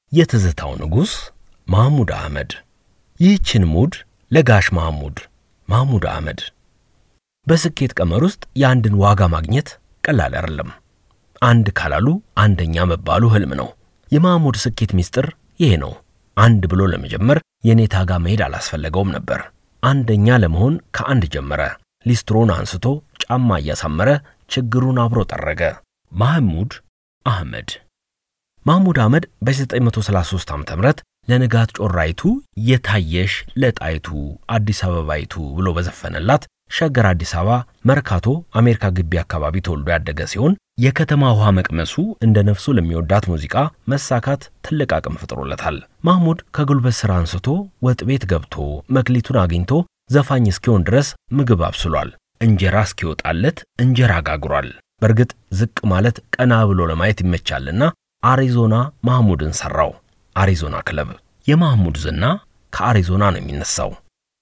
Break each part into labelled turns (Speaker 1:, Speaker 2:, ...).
Speaker 1: የትዝታው ንጉሥ ማህሙድ አህመድ። ይህችን ሙድ ለጋሽ ማህሙድ ማህሙድ አህመድ። በስኬት ቀመር ውስጥ የአንድን ዋጋ ማግኘት ቀላል አይደለም። አንድ ካላሉ አንደኛ መባሉ ህልም ነው። የማህሙድ ስኬት ምስጢር ይሄ ነው። አንድ ብሎ ለመጀመር የኔታ ጋር መሄድ አላስፈለገውም ነበር። አንደኛ ለመሆን ከአንድ ጀመረ። ሊስትሮን አንስቶ ጫማ እያሳመረ ችግሩን አብሮ ጠረገ። ማህሙድ አህመድ ማህሙድ አህመድ በ1933 ዓ.ም ለንጋት ጮራይቱ የታየሽ ለጣይቱ አዲስ አበባይቱ ብሎ በዘፈነላት ሸገር አዲስ አበባ መርካቶ አሜሪካ ግቢ አካባቢ ተወልዶ ያደገ ሲሆን የከተማ ውሃ መቅመሱ እንደ ነፍሱ ለሚወዳት ሙዚቃ መሳካት ትልቅ አቅም ፈጥሮለታል። ማህሙድ ከጉልበት ሥራ አንስቶ ወጥ ቤት ገብቶ መክሊቱን አግኝቶ ዘፋኝ እስኪሆን ድረስ ምግብ አብስሏል። እንጀራ እስኪወጣለት እንጀራ ጋግሯል። በእርግጥ ዝቅ ማለት ቀና ብሎ ለማየት ይመቻልና አሪዞና ማህሙድን ሠራው። አሪዞና ክለብ የማህሙድ ዝና ከአሪዞና ነው የሚነሳው።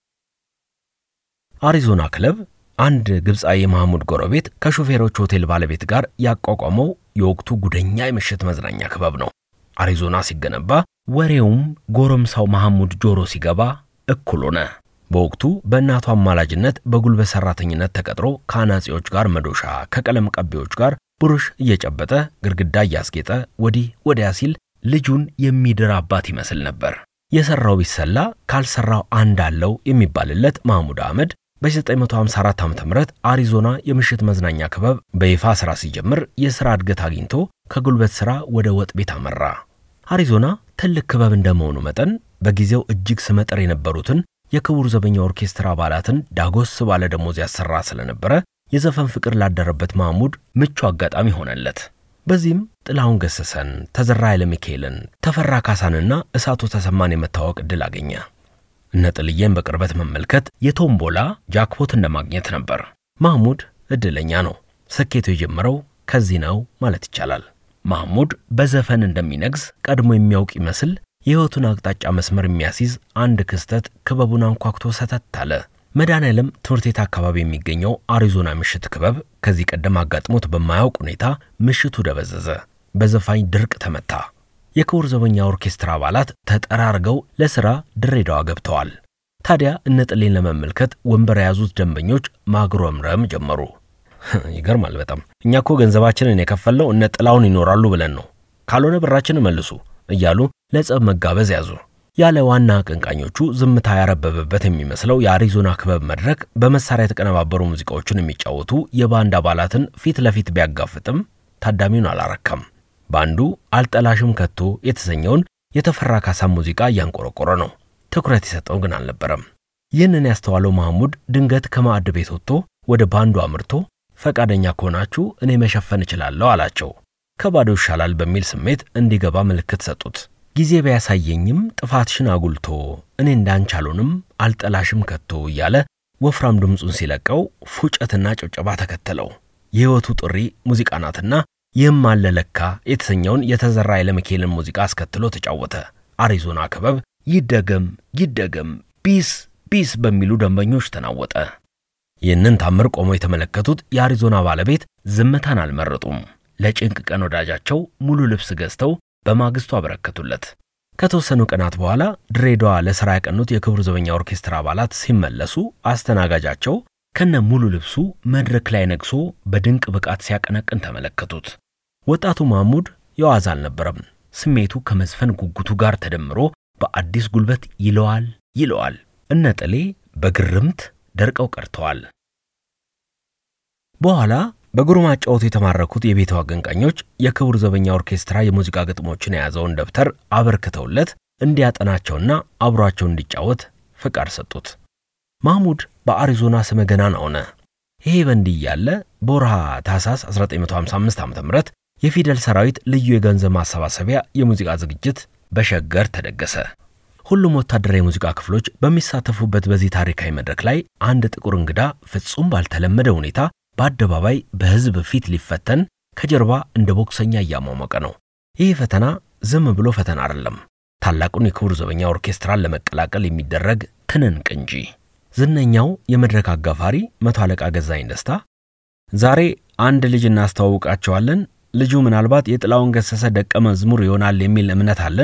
Speaker 1: አሪዞና ክለብ አንድ ግብፃዊ የማህሙድ ጎረቤት ከሾፌሮች ሆቴል ባለቤት ጋር ያቋቋመው የወቅቱ ጉደኛ የምሽት መዝናኛ ክበብ ነው። አሪዞና ሲገነባ ወሬውም ጎረምሳው ማህሙድ ጆሮ ሲገባ እኩል ሆነ። በወቅቱ በእናቱ አማላጅነት በጉልበት ሠራተኝነት ተቀጥሮ ከአናጺዎች ጋር መዶሻ፣ ከቀለም ቀቢዎች ጋር ብሩሽ እየጨበጠ ግድግዳ እያስጌጠ ወዲህ ወዲያ ሲል ልጁን የሚድር አባት ይመስል ነበር። የሠራው ቢሰላ ካልሠራው አንድ አለው የሚባልለት ማህሙድ አህመድ በ1954 ዓ.ም አሪዞና የምሽት መዝናኛ ክበብ በይፋ ሥራ ሲጀምር የሥራ እድገት አግኝቶ ከጉልበት ሥራ ወደ ወጥ ቤት አመራ። አሪዞና ትልቅ ክበብ እንደመሆኑ መጠን በጊዜው እጅግ ስመጥር የነበሩትን የክቡር ዘበኛ ኦርኬስትራ አባላትን ዳጎስ ባለ ደሞዝ ያሰራ ስለነበረ የዘፈን ፍቅር ላደረበት ማህሙድ ምቹ አጋጣሚ ሆነለት። በዚህም ጥላሁን ገሰሰን፣ ተዘራ ኃይለ ሚካኤልን፣ ተፈራ ካሳንና እሳቱ ተሰማን የመታወቅ ዕድል አገኘ። እነ ጥልዬን በቅርበት መመልከት የቶምቦላ ጃክፖት እንደማግኘት ነበር። ማህሙድ ዕድለኛ ነው። ስኬቱ የጀመረው ከዚህ ነው ማለት ይቻላል። ማህሙድ በዘፈን እንደሚነግስ ቀድሞ የሚያውቅ ይመስል የሕይወቱን አቅጣጫ መስመር የሚያስይዝ አንድ ክስተት ክበቡን አንኳኩቶ ሰተት አለ። መድኃኔዓለም ትምህርት ቤት አካባቢ የሚገኘው አሪዞና ምሽት ክበብ ከዚህ ቀደም አጋጥሞት በማያውቅ ሁኔታ ምሽቱ ደበዘዘ። በዘፋኝ ድርቅ ተመታ። የክቡር ዘበኛ ኦርኬስትራ አባላት ተጠራርገው ለሥራ ድሬዳዋ ገብተዋል። ታዲያ እነ ጥሌን ለመመልከት ወንበር የያዙት ደንበኞች ማጉረምረም ጀመሩ። ይገርማል በጣም እኛ እኮ ገንዘባችንን የከፈልነው እነ ጥላውን ይኖራሉ ብለን ነው፣ ካልሆነ ብራችንን መልሱ እያሉ ለጸብ መጋበዝ ያዙ። ያለ ዋና አቀንቃኞቹ ዝምታ ያረበበበት የሚመስለው የአሪዞና ክበብ መድረክ በመሳሪያ የተቀነባበሩ ሙዚቃዎችን የሚጫወቱ የባንድ አባላትን ፊት ለፊት ቢያጋፍጥም ታዳሚውን አላረካም። ባንዱ አልጠላሽም ከቶ የተሰኘውን የተፈራ ካሳን ሙዚቃ እያንቆረቆረ ነው። ትኩረት የሰጠው ግን አልነበረም። ይህንን ያስተዋለው ማህሙድ ድንገት ከማዕድ ቤት ወጥቶ ወደ ባንዱ አምርቶ ፈቃደኛ ከሆናችሁ እኔ መሸፈን እችላለሁ አላቸው። ከባዶ ይሻላል በሚል ስሜት እንዲገባ ምልክት ሰጡት። ጊዜ ቢያሳየኝም ጥፋትሽን አጉልቶ እኔ እንዳንቺ አልሆንም አልጠላሽም ከቶ እያለ ወፍራም ድምፁን ሲለቀው ፉጨትና ጭብጨባ ተከተለው። የሕይወቱ ጥሪ ሙዚቃ ናትና ይህም አለ ለካ የተሰኘውን የተዘራ ኃይለ ሚካኤልን ሙዚቃ አስከትሎ ተጫወተ። አሪዞና ክበብ ይደገም ይደገም ቢስ ቢስ በሚሉ ደንበኞች ተናወጠ። ይህንን ታምር ቆመው የተመለከቱት የአሪዞና ባለቤት ዝምታን አልመረጡም። ለጭንቅ ቀን ወዳጃቸው ሙሉ ልብስ ገዝተው በማግስቱ አበረከቱለት። ከተወሰኑ ቀናት በኋላ ድሬዳዋ ለሥራ ያቀኑት የክቡር ዘበኛ ኦርኬስትራ አባላት ሲመለሱ አስተናጋጃቸው ከነ ሙሉ ልብሱ መድረክ ላይ ነግሶ በድንቅ ብቃት ሲያቀነቅን ተመለከቱት። ወጣቱ ማህሙድ የዋዛ አልነበረም። ስሜቱ ከመዝፈን ጉጉቱ ጋር ተደምሮ በአዲስ ጉልበት ይለዋል ይለዋል። እነ ጥሌ በግርምት ደርቀው ቀርተዋል። በኋላ በግሩም አጫወቱ የተማረኩት የቤቱ አቀንቃኞች የክቡር ዘበኛ ኦርኬስትራ የሙዚቃ ግጥሞችን የያዘውን ደብተር አበርክተውለት እንዲያጠናቸውና አብሯቸው እንዲጫወት ፍቃድ ሰጡት። ማህሙድ በአሪዞና ስመ ገናና ሆነ። ይሄ በእንዲህ እያለ በወርሃ ታኅሳስ 1955 ዓ.ም የፊደል ሰራዊት ልዩ የገንዘብ ማሰባሰቢያ የሙዚቃ ዝግጅት በሸገር ተደገሰ። ሁሉም ወታደራዊ የሙዚቃ ክፍሎች በሚሳተፉበት በዚህ ታሪካዊ መድረክ ላይ አንድ ጥቁር እንግዳ ፍጹም ባልተለመደ ሁኔታ በአደባባይ በሕዝብ ፊት ሊፈተን ከጀርባ እንደ ቦክሰኛ እያሟሟቀ ነው። ይህ ፈተና ዝም ብሎ ፈተና አይደለም፣ ታላቁን የክቡር ዘበኛ ኦርኬስትራን ለመቀላቀል የሚደረግ ትንንቅ እንጂ። ዝነኛው የመድረክ አጋፋሪ መቶ አለቃ ገዛኝ ደስታ ዛሬ አንድ ልጅ እናስተዋውቃቸዋለን። ልጁ ምናልባት የጥላውን ገሰሰ ደቀ መዝሙር ይሆናል የሚል እምነት አለን።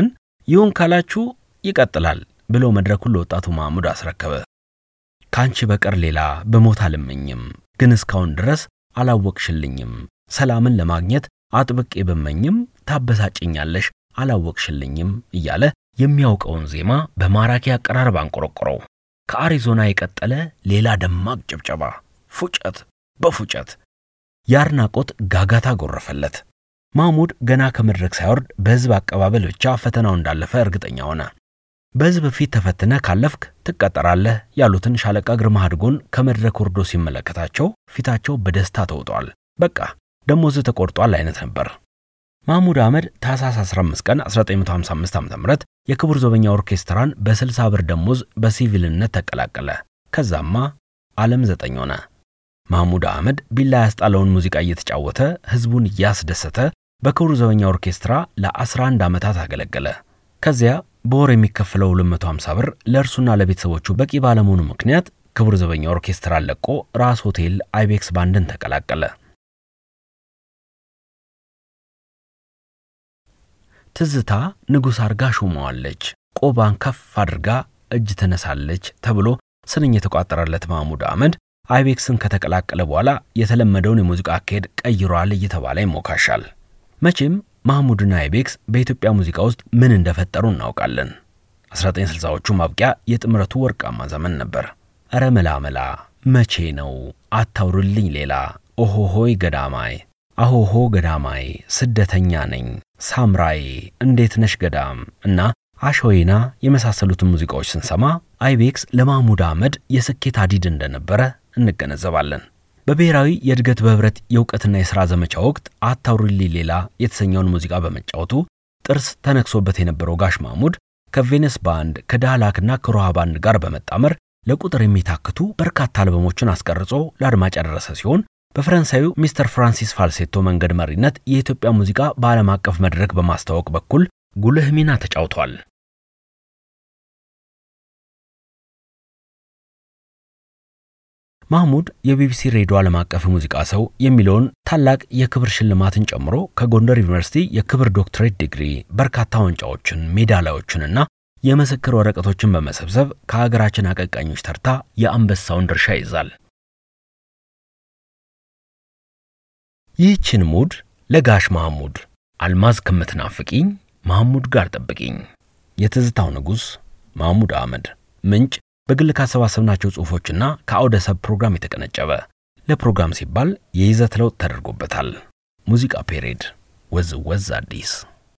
Speaker 1: ይሁን ካላችሁ ይቀጥላል ብሎ መድረኩን ለወጣቱ ማህሙድ አስረከበ። ከአንቺ በቀር ሌላ በሞት አልመኝም፣ ግን እስካሁን ድረስ አላወቅሽልኝም። ሰላምን ለማግኘት አጥብቄ ብመኝም ታበሳጭኛለሽ፣ አላወቅሽልኝም እያለ የሚያውቀውን ዜማ በማራኪ አቀራረብ አንቆረቆረው። ከአሪዞና የቀጠለ ሌላ ደማቅ ጭብጨባ፣ ፉጨት በፉጨት የአድናቆት ጋጋታ ጎረፈለት። ማህሙድ ገና ከመድረክ ሳይወርድ በሕዝብ አቀባበል ብቻ ፈተናው እንዳለፈ እርግጠኛ ሆነ። በሕዝብ ፊት ተፈትነ ካለፍክ ትቀጠራለህ ያሉትን ሻለቃ ግርማ አድጎን ከመድረክ ወርዶ ሲመለከታቸው ፊታቸው በደስታ ተውጧል። በቃ ደሞዝ ተቆርጧል አይነት ነበር። ማህሙድ አህመድ ታህሳስ 15 ቀን 1955 ዓ.ም የክቡር ዘበኛ ኦርኬስትራን በ60 ብር ደሞዝ በሲቪልነት ተቀላቀለ። ከዛማ ዓለም ዘጠኝ ሆነ። ማህሙድ አህመድ ቢላ ያስጣለውን ሙዚቃ እየተጫወተ ሕዝቡን እያስደሰተ በክቡር ዘበኛ ኦርኬስትራ ለ11 ዓመታት አገለገለ። ከዚያ በወር የሚከፈለው 250 ብር ለእርሱና ለቤተሰቦቹ በቂ ባለመሆኑ ምክንያት ክቡር ዘበኛ ኦርኬስትራን ለቆ ራስ ሆቴል አይቤክስ ባንድን ተቀላቀለ። ትዝታ ንጉሥ አርጋ ሾመዋለች፣ ቆባን ከፍ አድርጋ እጅ ትነሳለች ተብሎ ስንኝ የተቋጠረለት ማህሙድ አህመድ አይቤክስን ከተቀላቀለ በኋላ የተለመደውን የሙዚቃ አካሄድ ቀይሯል እየተባለ ይሞካሻል። መቼም ማህሙድና አይቤክስ በኢትዮጵያ ሙዚቃ ውስጥ ምን እንደፈጠሩ እናውቃለን። 1960ዎቹ ማብቂያ የጥምረቱ ወርቃማ ዘመን ነበር። እረ መላመላ መቼ ነው አታውሩልኝ ሌላ ኦሆሆይ ገዳማይ አሆሆ ገዳማይ ስደተኛ ነኝ ሳምራዬ እንዴት ነሽ ገዳም እና አሸወይና የመሳሰሉትን ሙዚቃዎች ስንሰማ አይቤክስ ለማህሙድ አህመድ የስኬት አዲድ እንደነበረ እንገነዘባለን። በብሔራዊ የእድገት በህብረት የእውቀትና የሥራ ዘመቻ ወቅት አታውሩልኝ ሌላ የተሰኘውን ሙዚቃ በመጫወቱ ጥርስ ተነክሶበት የነበረው ጋሽ ማህሙድ ከቬነስ ባንድ ከዳህላክና ከሮሃ ባንድ ጋር በመጣመር ለቁጥር የሚታክቱ በርካታ አልበሞችን አስቀርጾ ለአድማጭ ያደረሰ ሲሆን በፈረንሳዩ ሚስተር ፍራንሲስ ፋልሴቶ መንገድ መሪነት የኢትዮጵያ ሙዚቃ በዓለም አቀፍ መድረክ በማስተዋወቅ በኩል ጉልህ ሚና ተጫውቷል። ማህሙድ የቢቢሲ ሬዲዮ ዓለም አቀፍ ሙዚቃ ሰው የሚለውን ታላቅ የክብር ሽልማትን ጨምሮ ከጎንደር ዩኒቨርሲቲ የክብር ዶክትሬት ዲግሪ በርካታ ዋንጫዎችን፣ ሜዳሊያዎችንና የምስክር ወረቀቶችን በመሰብሰብ ከሀገራችን አቀንቃኞች ተርታ የአንበሳውን ድርሻ ይዛል። ይህችን ሙድ ለጋሽ ማህሙድ አልማዝ ከምትናፍቂኝ ማህሙድ ጋር ጠብቂኝ። የትዝታው ንጉሥ ማህሙድ አህመድ። ምንጭ በግል ካሰባሰብናቸው ጽሑፎችና ከአውደ ሰብ ፕሮግራም የተቀነጨበ። ለፕሮግራም ሲባል የይዘት ለውጥ ተደርጎበታል። ሙዚቃ ፔሬድ ወዝ ወዝ አዲስ